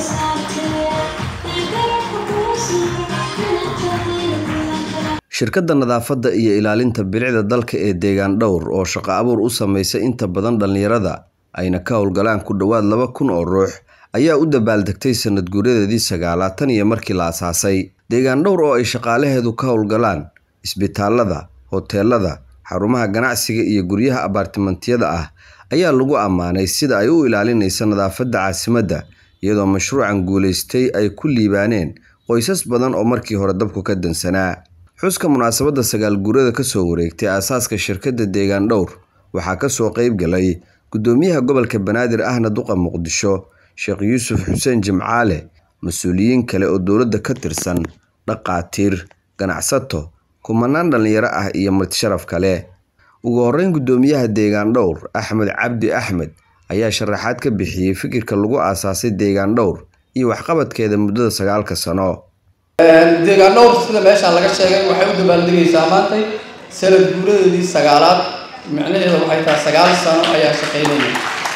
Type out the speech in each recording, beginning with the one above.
shirkadda nadaafadda iyo ilaalinta bilicda dalka ee deegaan dhowr oo shaqo abuur u samaysa inta badan dhallinyarada ayna ka howlgalaan ku dhowaad laba kun oo ruux ayaa u dabaaldegtay sanad guuradeedii sagaalaad tan iyo markii la asaasay deegaan dhowr oo ay shaqaalaheedu ka howlgalaan isbitaalada hoteelada xarumaha ganacsiga iyo guryaha abaartimentiyada ah ayaa lagu ammaanay sida ay u ilaalinaysa nadaafadda caasimadda iyadoo mashruucan guulaystay ay ku liibaaneen qoysas badan oo markii hore dabku ka dansanaa xuska munaasabadda sagaal guurada kasoo wareegtay aasaaska shirkadda deegaan dhowr waxaa kasoo qeyb galay gudoomiyaha gobolka banaadir ahna duqa muqdisho sheekh yuusuf xuseen jimcaale mas-uuliyiin kale oo dowladda ka tirsan dhaqaatiir ganacsato kumanaan dhallinyaro ah iyo martisharaf kale ugu horeyn gudoomiyaha deegaan dhowr axmed cabdi axmed ayaa sharaxaad ka bixiyey fikirka lagu aasaasay deegaan dhowr iyo waxqabadkeeda muddada sagaalka sano deegaan dhowr sida meeshaan laga sheegay waxay u dabaaldegaysaa maantay sanad guuradeedii sagaalaad micnaheeda waxay tahay sagaal sano ayaa shaqaynaya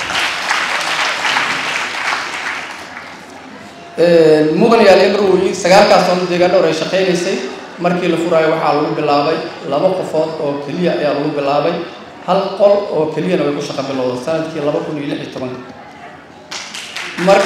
mudan yaal imrowi sagaalkaas sano deegaan dhowr ay shaqaynaysay markii la furaayo waxaa lagu bilaabay laba qofood oo keliya ayaa lagu bilaabay hal qol oo keliyana way ku shaqo bilowda sanadkii laba kun iyo lix iyo tobanka mar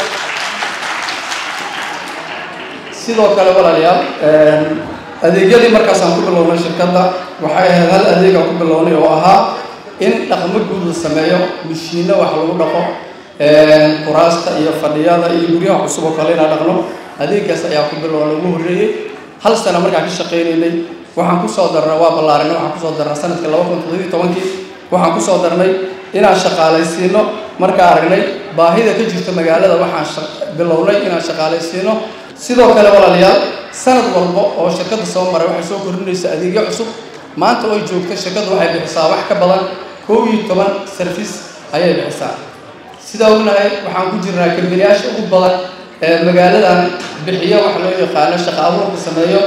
sidoo kale walaalayaal adeegyadii markaasaan ku bilownay shirkadda waxay ahayd hal adeegaan ku bilownay oo ahaa in dhaqmo guud la sameeyo mishiinno wax lagu dhaqo kuraasta iyo fadhiyada iyo guryaha cusub oo kale inaan dhaqno adeegaas ayaa ku bilownay ugu horreeyey hal sano markaan ka shaqaynaynay waxaan kusoo darnay waa ballaarinay waxaan kusoo darnay sanadkii laba kun toddobiyo tobankii waxaan kusoo darnay inaan shaqaalaysiino markaa aragnay baahida ka jirta magaalada waxaan bilownay inaan shaqaalaysiino sidoo kale walaalayaal sanad walba oo shirkadda soo maray waxay soo kordhinaysa adeegyo cusub maanta oo joogta shirkadda waxay bixisaa wax ka badan kow iyo toban service ayay bixisaa sidaa ognahay waxaan ku jirnaa kambaniyaasha ugu badan ee magaaladan bixiya waxa loo yaqaano shaqa abuurka sameeyo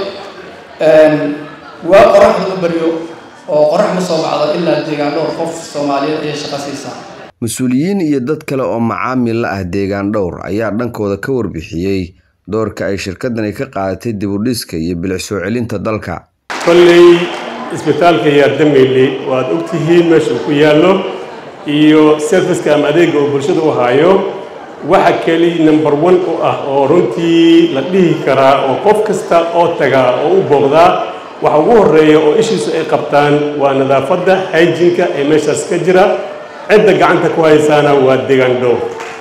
waa qoraxda u baryo oo qorax ma soo bacdo ilaa deegaan dhowr qof soomaaliyeed ayay shaqa siisaa mas-uuliyiin iyo dad kale oo macaamil la ah deegaan dhowr ayaa dhankooda ka warbixiyey doorka ay shirkadani ka qaadatay dibudhiska iyo bilic soo celinta dalka kolley isbitaalka yaardameyle waad ogtihiin meesha uu ku yaallo iyo serviska ama adeegga uu bulshada u haayo waxa keli number one u ah oo runtii la dhihi karaa oo qof kasta oo tagaa oo u booqdaa waxa ugu horreeya oo ishiisu ay qabtaan waa nadaafadda hygiinka ee meeshaas ka jira cidda gacanta ku haysaana waa deegaan dhow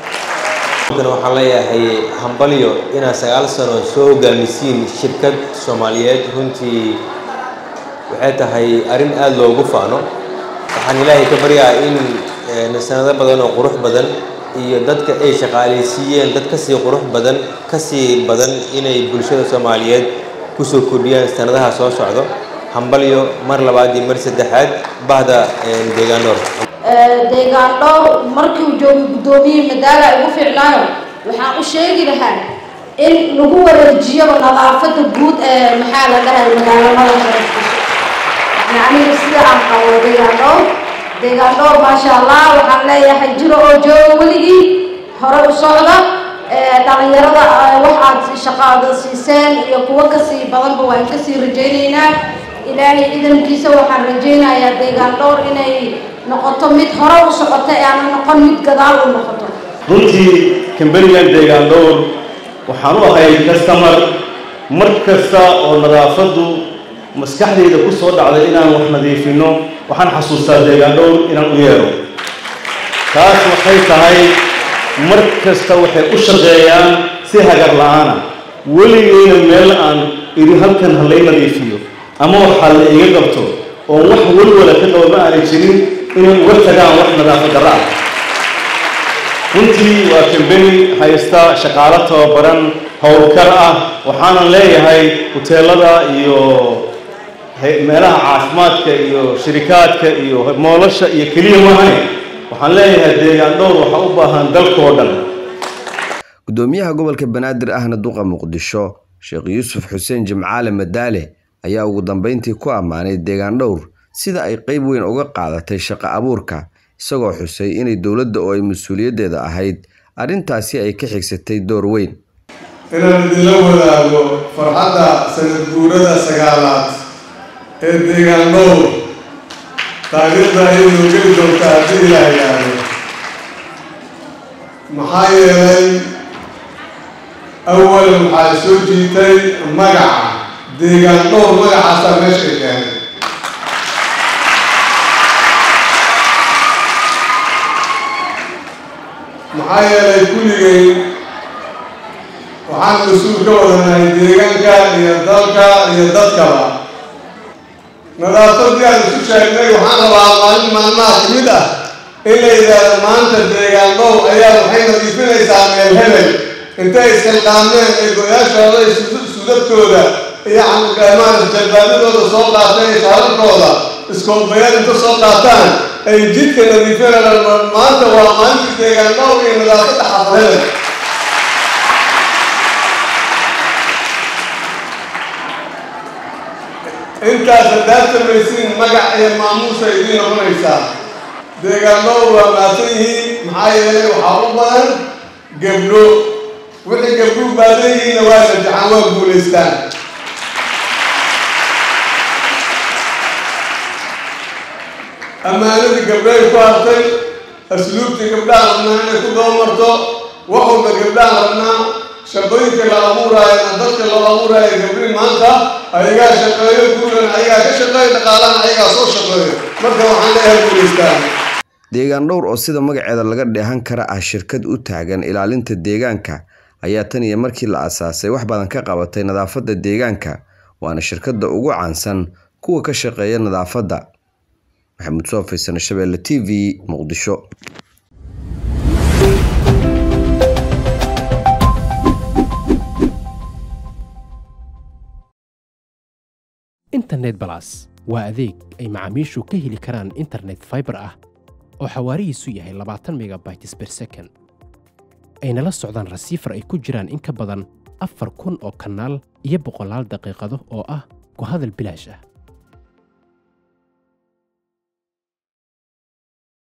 waxaan leeyahay hambalyo inaad sagaal sano soo hogaamisiin shirkad soomaaliyeed runtii waxay tahay arrin aada loogu faano waxaan ilaahay ka baryaa in sanado badan oo qurux badan iyo dadka ay shaqaalaysiiyeen dad kasii qurux badan kasii badan inay bulshada soomaaliyeed kusoo kordhiyaan sanadaha soo socdo hambalyo mar labaad iyo mar saddexaad bahda deegaan dhowr deegaan dhowr markii uu joogay guddoomiyihii madaala ugu fiicnaayo waxaan u sheegi lahaa in lagu wareejiyaba nadaafadda guud ee maxaa la dhahay magaalamada sharafkiisa aniga sida aan qabo deegaan dhowr deegaan dhowr maasha allah waxaan leeyahay jiro oo jooga weligii hore u socda dhalinyarada waxaad shaqaada siiseen iyo kuwo kasii badanba waan kasii rajaynaynaa ilaahay ciidankiisa waxaan rajaynayaa deegaan dhowr inay noqoto mid hore u socota ee aana noqon mid gadaal u noqoto runtii kambanigan deegaan dhowr waxaan u ahay kastamar mar kasta oo nadaafaddu maskaxdayda ku soo dhacday inaan wax nadiifino waxaan xasuustaa deegaan dhowr inaan u yeero taas waxay tahay mar kasta waxay u shaqeeyaan si hagar la-aana weligeyna meel aan idhi halkan ha lay nadiifiyo ama waxaa la iga qabto oon wax welwala ka qaba ma aanay jirin inay uga tagaan wax nadaafad darra ah runtii waa kambeni haysta shaqaalo tababaran howlkar ah waxaanan leeyahay huteelada iyo meelaha caafimaadka iyo shirikaadka iyo moolasha iyo keliya maahayn waxaan leeyahay deegaan dhowr waxa u baahan dalkoo dhan gudoomiyaha gobolka banaadir ahna duqa muqdisho sheekh yuusuf xuseen jimcaale madaale ayaa ugu dambeyntii ku ammaanay deegaan dhowr sida ay qeyb weyn uga qaadatay shaqo abuurka isagoo xusay inay dowladda oo ay mas-uuliyaddeeda ahayd arrintaasi ay ka xigsatay door weyn inaan idinla wadaago farxadda sanad guurada sagaalaad ee deegaan dhowr taariikhda ayay noo geli doontaa haddii ilaa yidhaahdo maxaa yeelay awalan waxaa soo jiitay magaca deegaan dhowr magacaasaa meesha keenay maxaa yeelay kulligay waxaan mas-uul ka wadanahay deegaanka iyo dalka iyo dadkaba nadaafadii aan isu sheegnay waxaan rabaa maalin maalmaha ka mid ah in la yidhaahdo maanta deegaan dhow ayaa waxay nadiifinaysaa meel hebel intay isxilqaameen ee go-yaashooda iyo sudadkooda iyo maarata jalbaabadooda soo qaateen iyo shaararkooda iskoolbayad inta soo qaataan ay jidka nadiifinayaan maanta waa maalintii deegaan dhow iyo nadaafadda xafad hebel intaas haddaad samaysiin magac iyo maamuusa idiin noqonaysaa deegaanadoodu waa maadsan yihiin maxaa yeelay waxaa u badan gabdho wixii gabdhuhu baadan yihiinna waa shajaxaan waa guulaystaan ammaanadii gabdhahay ku hartay asluubtii gabdhaha rabnaa inay ku dabamarto wax walba gabdhaha rabnaa shaqooyinka la abuuraayo dadka loo abuuraayo gabdhi maanta ayagaa shaqeeyo guulan ayagaa ka shaqeeyo dhaqaalana ayagaa soo shaqeeyo marka waxaan leeyahay guulaystaan deegaan dhowr oo sida magaceeda laga dheehan kara ah shirkad u taagan ilaalinta deegaanka ayaa tan iyo markii la asaasay wax badan ka qabatay nadaafadda deegaanka waana shirkadda ugu caansan kuwa ka shaqeeya nadaafadda maxamuud soo faysane shabeelle t v muqdisho internet balas waa adeeg ay macaamiishu ka heli karaan internet fiber ah oo xawaarihiisu yahay labaatan megabytes per second ayna la socdaan rasiifar ay ku jiraan in ka badan afar kun oo kanaal iyo boqolaal daqiiqado oo ah ku hadal bilaash ah